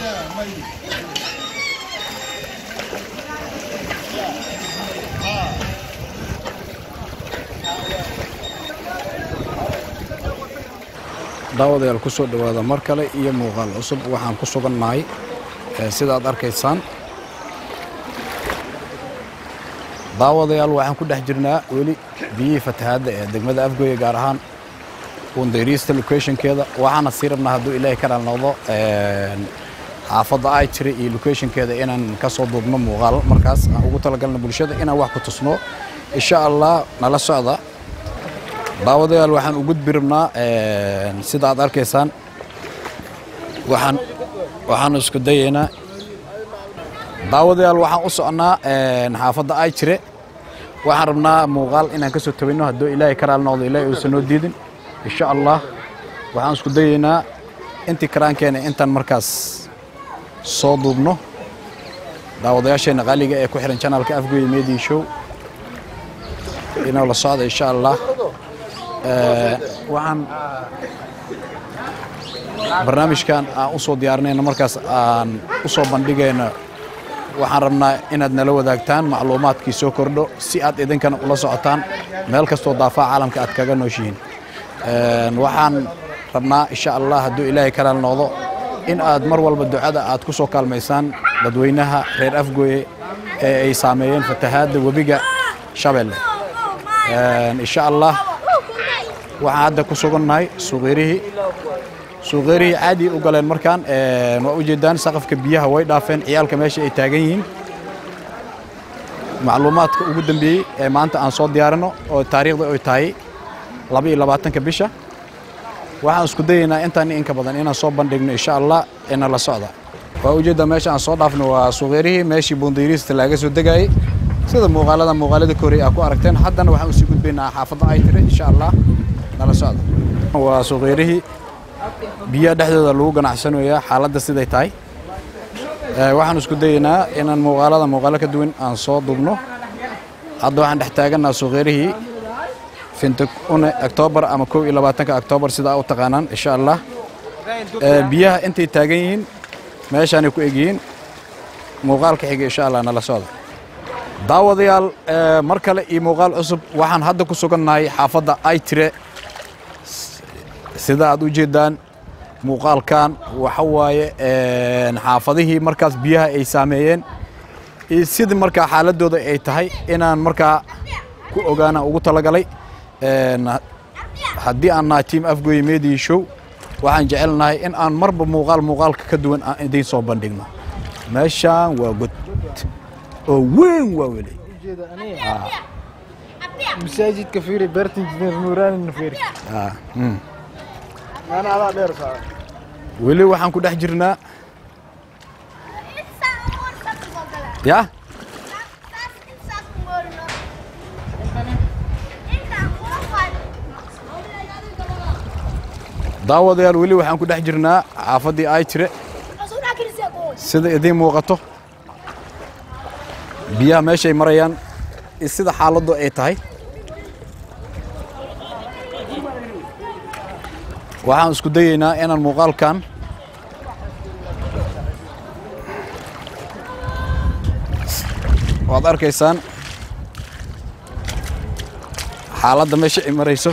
daawadayaal ku soo dhowaada mar kale iyo muuqaal cusub waxaan ku sugannahay sida aad arkaysaan daawadayaal waxaan ku dhex jirnaa weli biyihii fatahaadda ee degmada afgooye gaar ahaan wundayriista locationkeeda waxaana sii rabnaa hadduu ilaahay ka dhaal noqdo xaafadda ay jira iyo locationkeeda inaan ka soo duubno muuqaal markaas aan ugu talagalna bulshada inaan wax ku tusno insha allah nala socda daawadayaal waxaan u gudbi rabnaa sida aad arkaysaan waxaan waxaan isku dayaynaa daawadayaal waxaan u socnaa xaafadda ay jire waxaan rabnaa muuqaal inaan ka soo tabayno hadduu ilaahay ka raali noqdo ilaahay uusan noo diidin insha allah waxaan isku dayaynaa intii karaankeena intaan markaas soo duubno daawadayaasheenna qaaliga ee ku xihan janalka afgoye media show inoo la socda insha allah waxaan barnaamijkan aan u soo diyaarinayna markaas aan u soo bandhigayno waxaan rabnaa inaad nala wadaagtaan macluumaadkii soo kordho si aad idinkana ula socotaan meel kastoo daafaa caalamka aad kaga nooshihiin waxaan rabnaa insha allah hadduu ilaahay kalaal noqdo in aad mar walba ducada aad ku soo kaalmaysaan dadweynaha reer afgooye ee ay saameeyeen fatahaadda webiga shabeelle insha allah waxaan hadda ku sugannahay suuqeyrihii suuqeyrihii caadi u galeen markaan waa u jeedaan saqafka biyaha way dhaafeen ciyaalka meesha ay taagan yihiin macluumaadka ugu dambeeyey ee maanta aan soo diyaarino oo taariikhda ay tahay laba iyo labaatanka bisha waxaan isku dayaynaa intaan inka badan inaan soo bandhigno insha allah ina la socda waa ujeeddaa meesha aan soo dhaafno waa suuqeyrihii meeshii buundayriista laaga soo degaayey sida muuqaalada muuqaalada ka horey aa ku aragteen haddana waxaan usii gudbaynaa xaafadda ay tire insha allah nala socda waa suuqeyrihii biyaha dhexdooda lagu ganacsanayaa xaaladda siday tahay waxaan isku dayaynaa inaan muuqaalada muuqaalo ka duwan aan soo dubno hadda waxaan dhex taaganaa suuqeyrihii fintukune octoobar ama kow iyo labaatanka octoobar sidaa u taqaanaan insha allah biyaha intay taagan yihiin meeshaanay ku egyihiin muuqaalka xiga insha allah nala socda daawadayaal mar kale iyo muuqaal cusub waxaan hadda ku sugannahay xaafadda ay tire sida aad u jeeddaan muuqaalkan waxa waaye xaafadihii markaas biyaha ay saameeyeen iyo sidii markaa xaaladooda ay tahay inaan markaa ku ogaanaan ugu talagalay haddii aan nahay tiam afgoye media show waxaan jecelnahay in aan marba muuqaal muuqaalka ka duwan aan idiin soo bandhigno meeshaan waa god oo weyn waa weli masaajidka fiiri beertan jideen nuuraanina fiiri ana adaa dheer saa weli waxaan ku dhex jirnaa ya daawadayaal weli waxaan ku dhex jirnaa xaafaddii ay jire sida idiin muuqato biyaha meeshay marayaan sida xaaladdu ay tahay waxaan isku dayaynaa inaan muuqaalkan waad arkaysaan xaaladda meesha ay marayso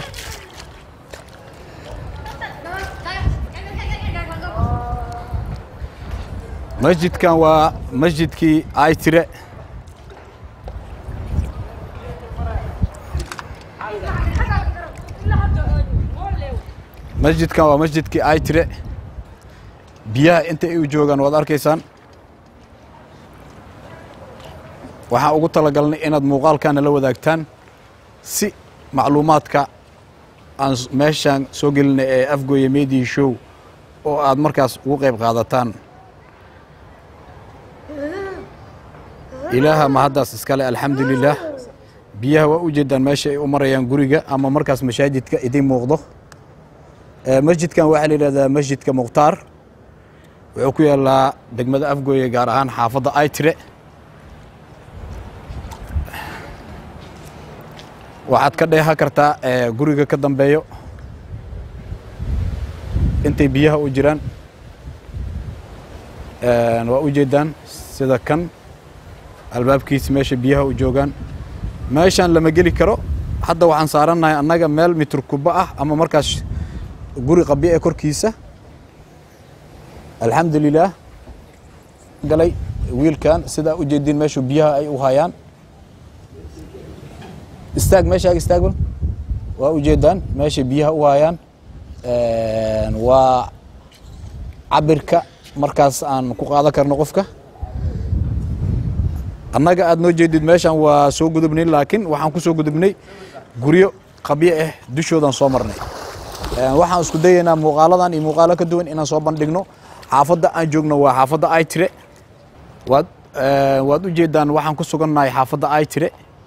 masjidkan waa masjidkii ay tire masjidkan waa masjidkii ay tire biyaha inta ay u joogaan waad arkaysaan waxaan ugu talagalnay inaad muuqaalkana la wadaagtaan si macluumaadka aan meeshaan soo gelinay ee afgooye media show oo aad markaas ugu qayb qaadataan ilaaha mahaddaas iskale alxamdulilaah biyaha waa u jeedaan meesha ay u marayaan guriga ama markaas mashaajidka idiin muuqdo masjidkan waxaa la yidhahdaa masjidka mukhtaar wuxuu ku yaallaa degmada afgooye gaar ahaan xaafadda aytire waxaad ka dheehan kartaa guriga ka dambeeyo intay biyaha u jiraan waa u jeedaan sida kan albaabkiisa meesha biyaha u joogaan meeshaan lama geli karo hadda waxaan saarannahay annaga meel mitir kuba ah ama markaas guri qabyo ee korkiisa alxamdulilaah galay wiilkan sidaa u jeediin meeshu biyaha ay u hayaan istaag meeshaaga istaagban waa u jeedaan meesha biyaha u hayaan waa cabirka markaas aan ku qaadan karno qofka annaga aad noo jeedid meeshaan waa soo gudubnay laakiin waxaan ku soo gudubnay guryo qabyo ah dushoodan soo marnay waxaan isku dayaynaa muuqaaladan iyo muuqaalo ka duwan inaan soo bandhigno xaafadda aan joogno waa xaafadda aytire waad waad u jeedaan waxaan ku sugannahay xaafadda aytire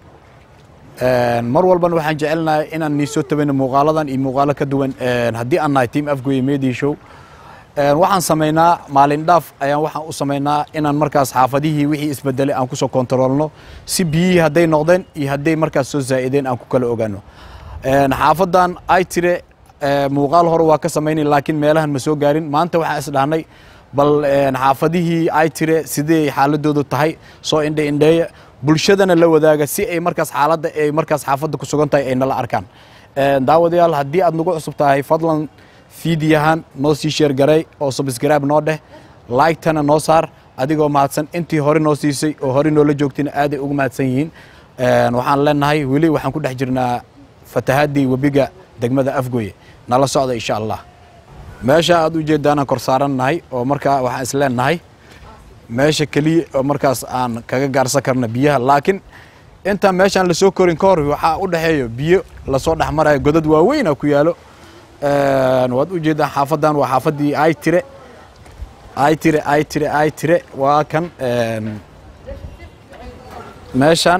mar walbana waxaan jecelnahay inaan nii soo tabayno muuqaaladan iyo muuqaalo ka duwan haddii aan nahay team afgoye media show waxaan samaynaa maalin dhaaf ayaan waxaan u samaynaa inaan markaas xaafadihii wixii isbedelay aan kusoo kontaroolno si biyihii hadday noqdeen iyo hadday markaas soo zaa'ideen aan ku kala ogaano xaafadan ay tire muuqaal hore waa ka samaynay laakiin meelahan ma soo gaarin maanta waxaan isdhahnay bal xaafadihii ay tire sidee xaaladoodu tahay soo indhe indheeya bulshadana la wadaaga si ay markaas xaaladda ay markaas xaafadda ku sugan tahay ay nala arkaan daawadayaal haddii aad nagu cusub tahay fadlan fiidiyahan noo sii sheer garay oo subscribe noo dheh like-tana noo saar adigoo mahadsan intii hore noo siisay oo hore noola joogtayna aaday ugu mahadsan yihiin waxaan leenahay weli waxaan ku dhex jirnaa fatahaadii webiga degmada afgoye nala socda insha allah meesha aad u jeedaanaan kor saarannahay oo markaa waxaan is leenahay meesha keliya oo markaas aan kaga gaarsan karna biyaha laakiin intaan meeshaan lasoo korin ka hor waxaa u dhexeeyo biyo lasoo dhex marayo godad waaweyna ku yaalo waad u jeedaan xaafadan waa xaafaddii ay tire ay tire ay tire ay tire waa kan meeshaan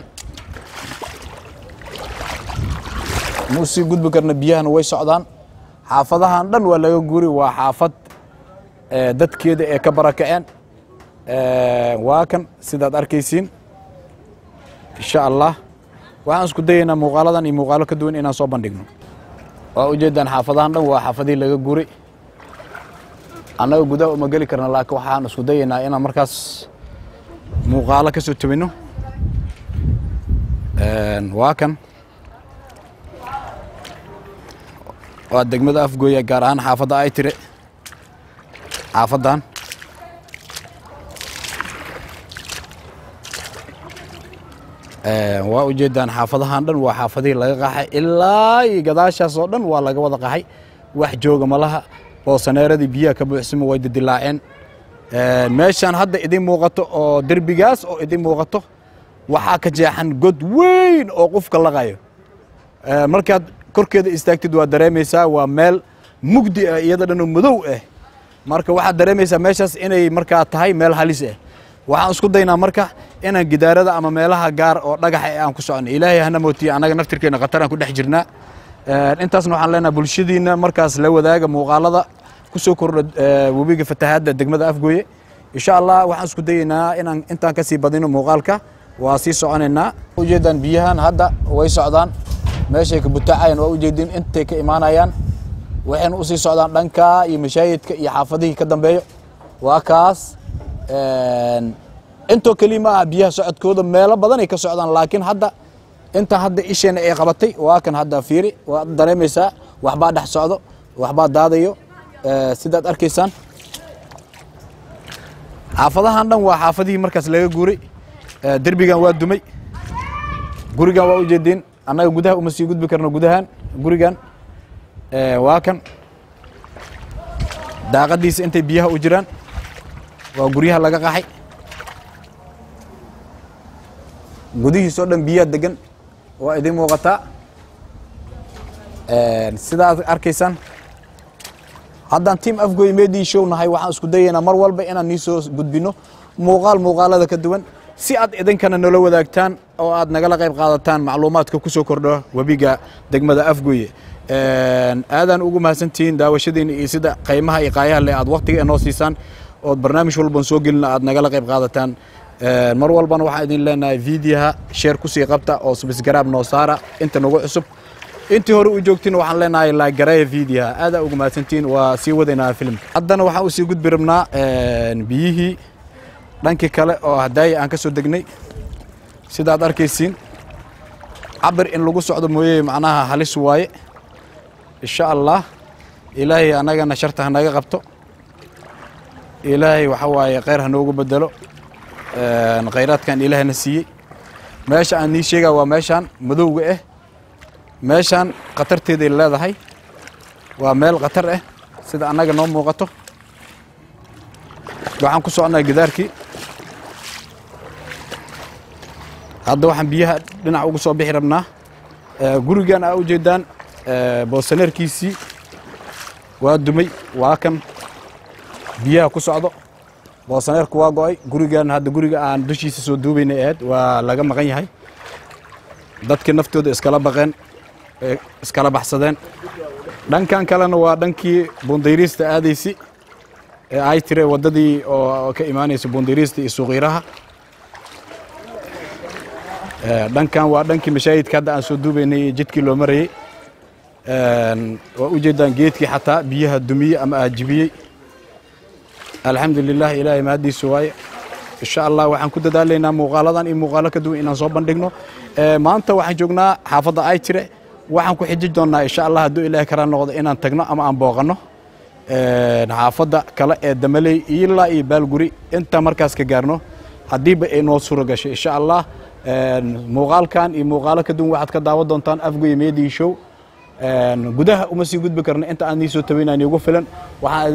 muu sii gudbi karna biyahana way socdaan xaafadahan dhan waa laga guri waa xaafad dadkeeda ee ka barakaceen waa kan sidaad arkaysiin insha allah waxaan isku dayaynaa muuqaaladan iyo muuqaalo ka duwan inaan soo bandhigno waa u jeedaan xaafadahan dhan waa xaafadihii laga guri annaga gudaha uma geli karna laakiin waxaan isku dayaynaa inaan markaas muuqaalo ka soo tabino waa kan waa degmada afgooya gaar ahaan xaafadda ay tire xaafaddan waa u jeedaan xaafadahan dhan waa xaafadihii laga qaxay ilaa iyo gadaashaas oo dhan waa laga wada qaxay wax jooga malaha boosaneeradii biyaha ka buuxsama way didilaaceen meeshaan hadda idin muuqato oo derbigaas oo idin muuqato waxaa ka jeexan god weyn oo qofka laqayo markaad korkeeda istaagtid waa dareemaysaa waa meel mugdi ah iyada dhanoo madow ah marka waxaad dareemaysaa meeshaas inay markaa tahay meel halis ah waxaan isku daynaa marka inaan gidaarada ama meelaha gaar oo dhagaxa ee aan ku socono ilaahay hana mootiye annaga naftirkeena khataraan ku dhex jirnaa intaasna waxaan leenahay bulshadiina markaas la wadaaga muuqaalada ku soo kordha webiga fatahaadda degmada afgooye insha allah waxaan isku dayaynaa inaan intaan kasii badino muuqaalka waa sii soconaynaa ujeedaan biyahan hadda way socdaan meeshay ka butaacayaan waa ujeedin intay ka imaanayaan waxayna usii socdaan dhanka iyo mashaayidka iyo xaafadihii ka dambeeyo waa kaas intoo keliya ma aha biyaha socodkooda meelo badanay ka socdaan laakiin hadda inta hadda isheena ay qabatay waa kan hadda fiiri waad dareemaysaa waxbaa dhex socdo waxbaa daadayo sidaad arkaysaan xaafadahan dhan waa xaafadihii markaas laga guuray derbigan waa dumay gurigan waa ujeediin annaga gudaha uma sii gudbi karno gudahan gurigan waa kan daaqadiisa intay biyaha u jiraan waa guryaha laga qaxay gudihiisoo dhan biyaha degan waa idin muuqataa sidaad arkaysaan haddaan tiam afgoy media show nahay waxaan isku dayaynaa mar walba inaan nii soo gudbino muuqaal muuqaalada ka duwan si aad idinkana nala wadaagtaan oo aad nagala qayb qaadataan macluumaadka ku soo kordho webiga degmada afgoye aadaan ugu mahadsantihiin daawashadiina iyo sida qaymaha iyo qaayaha le aad waktiga inoo siisaan ood barnaamij walban soo gelina aad nagala qayb qaadataan mar walbana waxaan idin leenahay videoha sheer kusii qabta oo subscribe noo saara inta nagu cusub intii hore u joogtiin waxaan leenahay laagareeya vidiyaha aadaa ugu mahadsantiin waa sii wadaynaa filimka haddana waxaan usii gudbi rabnaa biyihii dhankii kale oo hadaaya aan ka soo degnay sidaad arkaysiin cabir in lagu socdo mooye macnaha halis waaye insha allah ilaahay annagana sharta hanaga qabto ilaahay waxa waaye khayr hanoogu bedelo khayraadkan ilaahayna siiyey meesha aan nii sheegaa waa meeshaan madowga ah meeshaan khatarteeday leedahay waa meel khatar ah sida annaga noo muuqato waxaan ku socnaa gidaarkii hadda waxaan biyaha dhinac ugu soo bixi rabnaa gurigan aa ujeedaan boosaneerkiisii waa dumay waa kan biyaha ku socdo boosaneerku waa go'ay gurigan hadda guriga aan dushiisa soo duubaynay ahayd waa laga maqan yahay dadkii naftooda iskala baqeen iskala baxsadeen dhankan kalena waa dhankii bundayriista aadaysi ee ay tire waddadii oo ka imaanaysa bundayriista iyo suuqiiraha dhankan waa dhankii mashaahidka hadda aan soo duubaynay jidkii loo marayey waa u jeedaan geedkii xataa biyaha dumiyey ama aajibiyey alxamdu lilah ilaahay mahaddiisu waaye insha allah waxaan ku dadaalaynaa muuqaaladan iyo muuqaalo ka duwan inaan soo bandhigno maanta waxaan joognaa xaafadda ay tire waxaan ku xiji doonnaa insha allah hadduu ilaahay karaa noqdo inaan tagno ama aan booqanno xaafadda kale ee damaley ilaa iyo baalguri intaa markaas ka gaarno haddiiba ay noo suuro gashay insha allah muuqaalkan iyo muuqaalo ka duwan waxaad ka daawan doontaan afgoy media show gudaha uma sii gudbi karno inta aan nii soo tabaynaan iigu filan waxaan